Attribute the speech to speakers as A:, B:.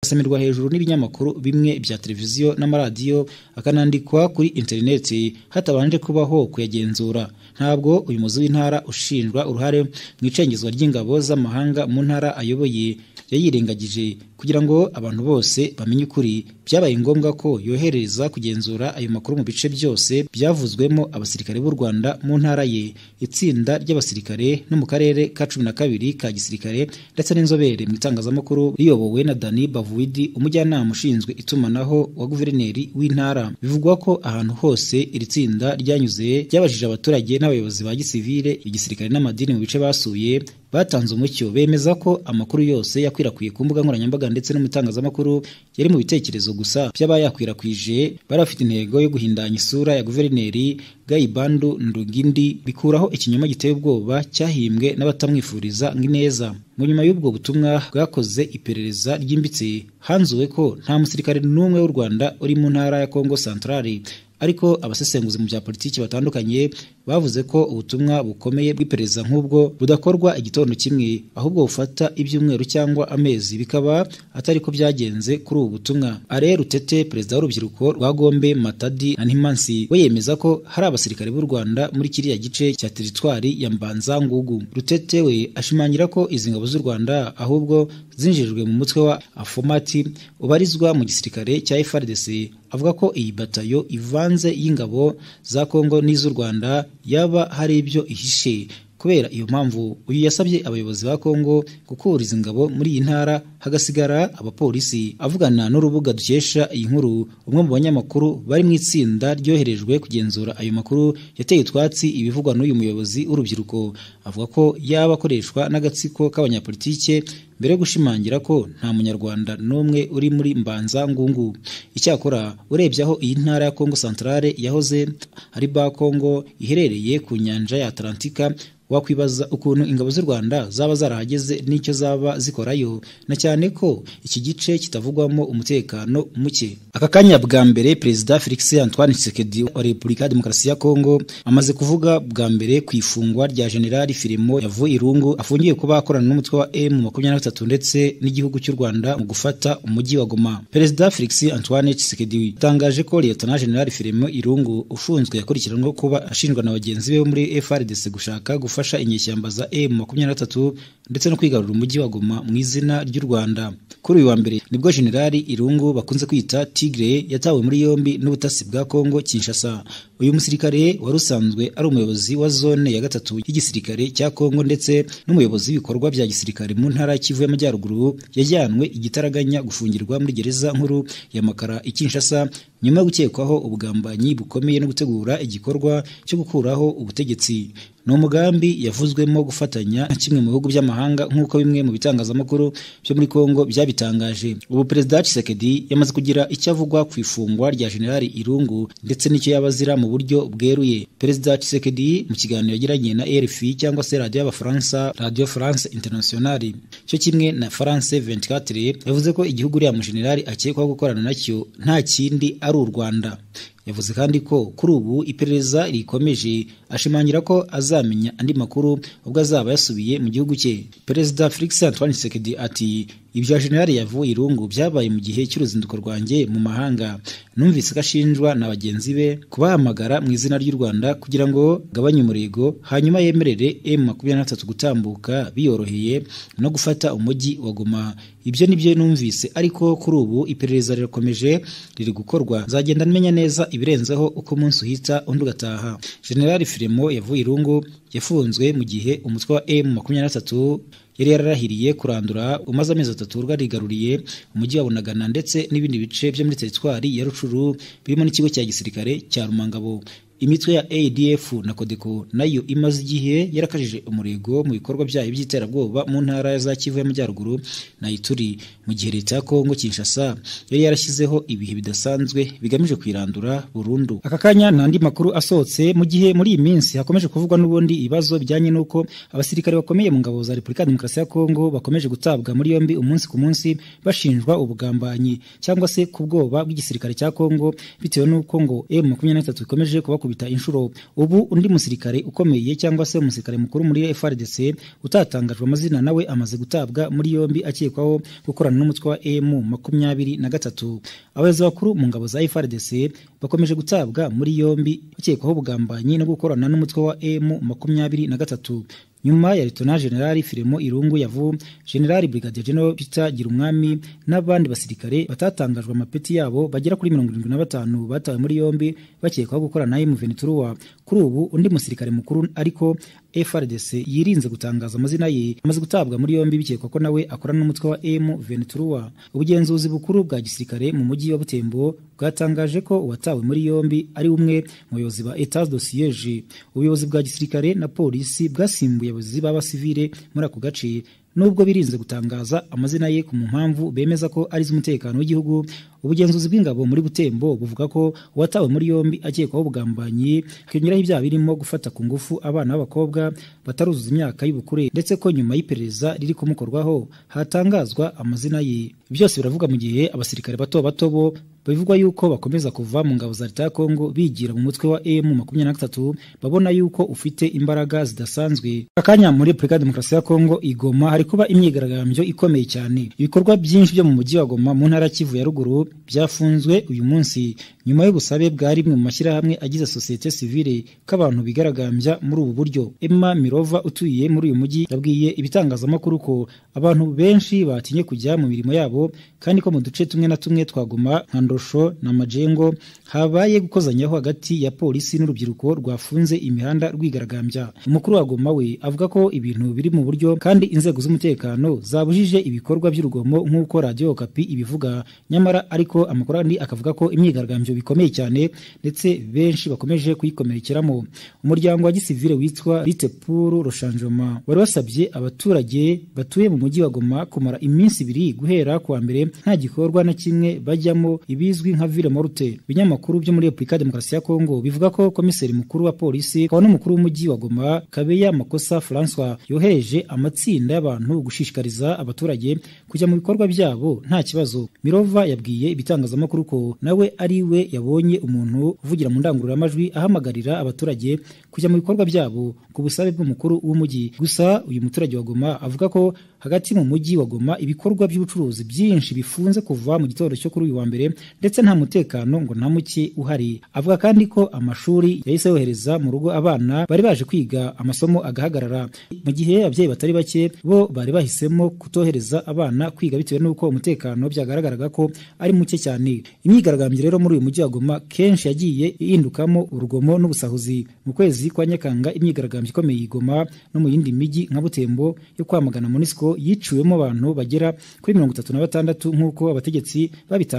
A: asamirwa hejuru n'ibinyamakuru bimwe bya televiziyo n'amaradiyo akanandikwa kuri interineti hatabanje kubaho kuyagenzura ntabwo uyu muzi w'intara ushinjwa uruhare mu icengezwa ry'ingabo z'amahanga mu ntara ayoboye yayirengagije kugira ngo abantu bose bamenye ukuri byabaye ngombwa ko yohereza kugenzura ayo makuru mu bice byose byavuzwemo abasirikare b'u Rwanda mu ntara ye itsinda ry'abasirikare no mu karere ka cumi na kabiri ka gisirikare ndetse n'inzobere mu itangazamakuru riyobowe na Dani Bavuidi umujyanama ushinzwe itumanaho wa guverineri w'intara bivugwa ko ahantu hose iri tsinda ryanyuze ryabajije abaturage n'abayobozi ba gisivile igisirikare n'amadini mu bice basuye batanze umucyo bemeza ko amakuru yose yakwirakwiye ku mbuga nkoranyambaga ndetse no mu itangazamakuru yari mu bitekerezo gusa by'abayakwirakwije bari bafite intego yo guhindanya isura ya guverineri Gayibandu Ndugindi bikuraho ikinyoma giteye ubwoba cyahimbwe n'abatamwifuriza nk'ineza mu nyuma y'ubwo butumwa bwakoze iperereza ryimbitse hanzuwe ko nta musirikare n'umwe w'u Rwanda uri mu ntara ya Kongo Centrale ariko abasesenguzi mu bya politiki batandukanye bavuze ko ubutumwa bukomeye bw'iperereza nk'ubwo budakorwa igitondo kimwe ahubwo bufata ibyumweru cyangwa amezi bikaba atari ko byagenze kuri ubu butumwa are rutete perezida w'urubyiruko rwa gombe matadi na ntimansi we yemeza ko hari abasirikare b'u rwanda muri kiriya gice cya teritwari ya mbanzangugu rutete we ashimangira ko izi ngabo z'u rwanda ahubwo zinjijwe mu mutwe wa afomati ubarizwa mu gisirikare cya frdc avuga ko iyi batayo ivanze y'ingabo za kongo n'iz'u rwanda yaba hari ibyo ihishe kubera iyo mpamvu uyu yasabye abayobozi ba Kongo gukuriza ingabo muri iyi ntara hagasigara abapolisi avugana n'urubuga dukesha iyi nkuru umwe mu banyamakuru bari mu itsinda ryoherejwe kugenzura ayo makuru yateye utwatsi ibivugwa n'uyu muyobozi w'urubyiruko avuga ko yaba akoreshwa n'agatsiko k'abanyapolitike mbere yo gushimangira ko nta munyarwanda n'umwe uri muri mbanza ngungu icyakora urebye aho iyi ntara ya kongo santarare yahoze ari ba kongo iherereye ku nyanja ya atalantika wakwibaza ukuntu ingabo z'u Rwanda zaba zarahageze n'icyo zaba zikorayo na cyane ko iki gice kitavugwamo umutekano muke aka kanya bwa mbere perezida Felix Antoine Tshisekedi wa Repubulika ya Demokarasi ya Kongo amaze kuvuga bwa mbere ku ifungwa rya General Firimo yavuye irungu afungiye kuba akorana n'umutwe wa M23 ndetse n'igihugu cy'u Rwanda mu gufata umujyi wa Goma perezida Felix Antoine Tshisekedi yatangaje ko Lieutenant General Firimo irungu ufunzwe yakurikiranweho kuba ashinjwa na bagenzi be muri FRDC gushaka gufata gufasha inyeshyamba za M23 ndetse no kwigarura umujyi wa Goma mu izina ry'u Rwanda kuri uyu wa mbere nibwo generali Irungu bakunze kwita Tigre yatawe muri yombi n'ubutasi bwa Kongo Kinshasa uyu musirikare wari usanzwe ari umuyobozi wa zone ya gatatu y'igisirikare cya Kongo ndetse n'umuyobozi w'ibikorwa bya gisirikare mu ntara y'Kivu y'Amajyaruguru yajyanwe igitaraganya gufungirwa muri gereza nkuru ya Makara i Kinshasa nyuma yo gukekwaho ubugambanyi bukomeye no gutegura igikorwa cyo gukuraho ubutegetsi ni umugambi yavuzwemo gufatanya na kimwe mu bihugu by'amahanga nk'uko bimwe mu bitangazamakuru byo muri Kongo byabitangaje ubu perezida Tshisekedi yamaze kugira icyo avugwa ku ifungwa rya generali Irungu ndetse n'icyo yabazira mu buryo bweruye perezida Tshisekedi mu kiganiro yagiranye na RFI cyangwa se radio y'abafaransa radio France Internationale cyo kimwe na France 24 yavuze ko igihugu uriya mu generali akekwaho gukorana nacyo nta kindi ari u Rwanda yavuze kandi ko kuri ubu iperereza rikomeje ashimangira ko azamenya andi makuru ubwo azaba yasubiye mu gihugu cye perezida Felix Antoine Tshisekedi ati ibya generali yavuye irungu byabaye mu gihe cy'uruzinduko rwanjye mu mahanga numvise ko ashinjwa na bagenzi be kubahamagara mu izina ry'u Rwanda kugira ngo agabanye umurego hanyuma yemerere M23 gutambuka biyoroheye no gufata umujyi wa Goma ibyo nibyo numvise ariko kuri ubu iperereza rirakomeje riri gukorwa nzagenda menya neza ibirenzeho uko umunsi uhita undi ugataha generali Firemo yavuye irungu yafunzwe mu gihe umutwe wa M23 yari yararahiriye kurandura umaze amezi atatu rwarigaruriye umujyi wa Bunagana ndetse n'ibindi bice byo muri teritwari ya Rucuru birimo n'ikigo cya gisirikare cya Rumangabo imitwe ya ADF na Kodeko nayo imaze igihe yarakajije umurego mu bikorwa byayo by'iterabwoba mu ntara za Kivu y'Amajyaruguru na Ituri mu gihe leta ya Kongo Kinshasa yari yarashyizeho ibihe bidasanzwe bigamije kwirandura burundu aka kanya n'andi makuru asohotse mu gihe muri iyi minsi hakomeje kuvugwa n'ubundi ibibazo bijyanye n'uko abasirikare bakomeye mu ngabo za Repubulika ya Demokarasi ya Kongo bakomeje gutabwa muri yombi umunsi ku munsi bashinjwa ubugambanyi cyangwa se ku bwoba bw'igisirikare cya Kongo bitewe n'uko ngo M23 ikomeje kuba kumukubita inshuro ubu undi musirikare ukomeye cyangwa se umusirikare mukuru muri FRDC utatangajwe amazina nawe amaze gutabwa muri yombi akekwaho gukorana n'umutwe wa M makumyabiri na gatatu abayobozi bakuru mu ngabo za FRDC bakomeje gutabwa muri yombi akekwaho ubugambanyi no gukorana n'umutwe wa M makumyabiri na gatatu nyuma ya Lt General Firemo Irungu Yavu General Brigadier General Peter Girumwami n'abandi basirikare batatangajwe amapeti yabo bagera kuri 75 batawe muri yombi bakekwaho gukorana na M23 kuri ubu undi musirikare mukuru ariko FRDC yirinze gutangaza amazina ye amaze gutabwa muri yombi bikekwa ko nawe akorana n'umutwe wa M23 ubugenzuzi bukuru bwa gisirikare mu mujyi wa Butembo bwatangaje ko uwatawe muri yombi ari umwe mu bayobozi ba Etat de Siège ubuyobozi bwa gisirikare na polisi bwasimbuye abayobozi b'abasivile muri ako gace nubwo birinze gutangaza amazina ye ku mpamvu bemeza ko ari iz'umutekano w'igihugu ubugenzuzi bw'ingabo muri Butembo buvuga ko uwatawe muri yombi akekwaho ubugambanyi hakiyongeraho ibyaha birimo gufata ku ngufu abana b'abakobwa bataruzuza imyaka y'ubukure ndetse ko nyuma y'iperereza riri kumukorwaho hatangazwa amazina ye byose biravuga mu gihe abasirikare bato bato bo bivugwa yuko bakomeza kuva mu ngabo za leta ya Kongo bigira mu mutwe wa M makumyabiri na gatatu babona yuko ufite imbaraga zidasanzwe akanya muri Repubulika Demokarasi ya Kongo igoma hari kuba imyigaragambyo ikomeye cyane ibikorwa byinshi byo mu mujyi wa Goma mu ntara Kivu ya ruguru byafunzwe uyu munsi nyuma y'ubusabe bwa rimwe mu mashyirahamwe agize sosiyete sivile ko abantu bigaragambya muri ubu buryo Emma Mirova utuye muri uyu mujyi yabwiye ibitangazamakuru ko abantu benshi batinye kujya mu mirimo yabo kandi ko mu duce tumwe na tumwe twagoma nka Ndosho na Majengo habaye gukozanyaho hagati ya polisi n'urubyiruko rwafunze imihanda rwigaragambya umukuru wa Goma we avuga ko ibintu biri mu buryo kandi inzego z'umutekano zabujije ibikorwa by'urugomo nk'uko Radio Okapi ibivuga nyamara ariko amakuru andi akavuga ko imyigaragambyo bikomeye cyane ndetse benshi bakomeje kuyikomerekeramo umuryango wa gisivile witwa Litepuru Roshanjoma wari wasabye abaturage batuye mu mujyi wa Goma kumara iminsi ibiri guhera kuwa mbere nta gikorwa na kimwe bajyamo ibizwi nka ville morte binyamakuru byo muri Republika ya Demokarasi ya Kongo bivuga ko komiseri mukuru wa polisi kwa n'umukuru w'umujyi wa Goma Kabeya Makosa Francois yohereje amatsinda y'abantu gushishikariza abaturage kujya mu bikorwa byabo nta kibazo Mirova yabwiye ibitangazamakuru ko nawe ari we yabonye umuntu uvugira mu ndangururamajwi ahamagarira abaturage kujya mu bikorwa byabo ku busabe bw'umukuru w'umujyi gusa uyu muturage wa Goma avuga ko hagati mu mujyi wa Goma ibikorwa by'ubucuruzi byinshi bifunze kuva mu gitondo cyo kuri uyu wa mbere ndetse nta mutekano ngo nta muke uhari avuga kandi ko amashuri yahise yohereza mu rugo abana bari baje kwiga amasomo agahagarara mu gihe ababyeyi batari bake bo bari bahisemo kutohereza abana kwiga bitewe n'uko umutekano byagaragaraga ko ari muke cyane imyigaragambyo rero muri uyu mujyi wa Goma kenshi yagiye ihindukamo urugomo n'ubusahuzi mu kwezi kwa Nyakanga imyigaragambyo ikomeye igoma no mu yindi mijyi nka Butembo yo kwamagana Monisco yiciwemo abantu bagera kuri mirongo itatu na batandatu nk'uko abategetsi babitangaje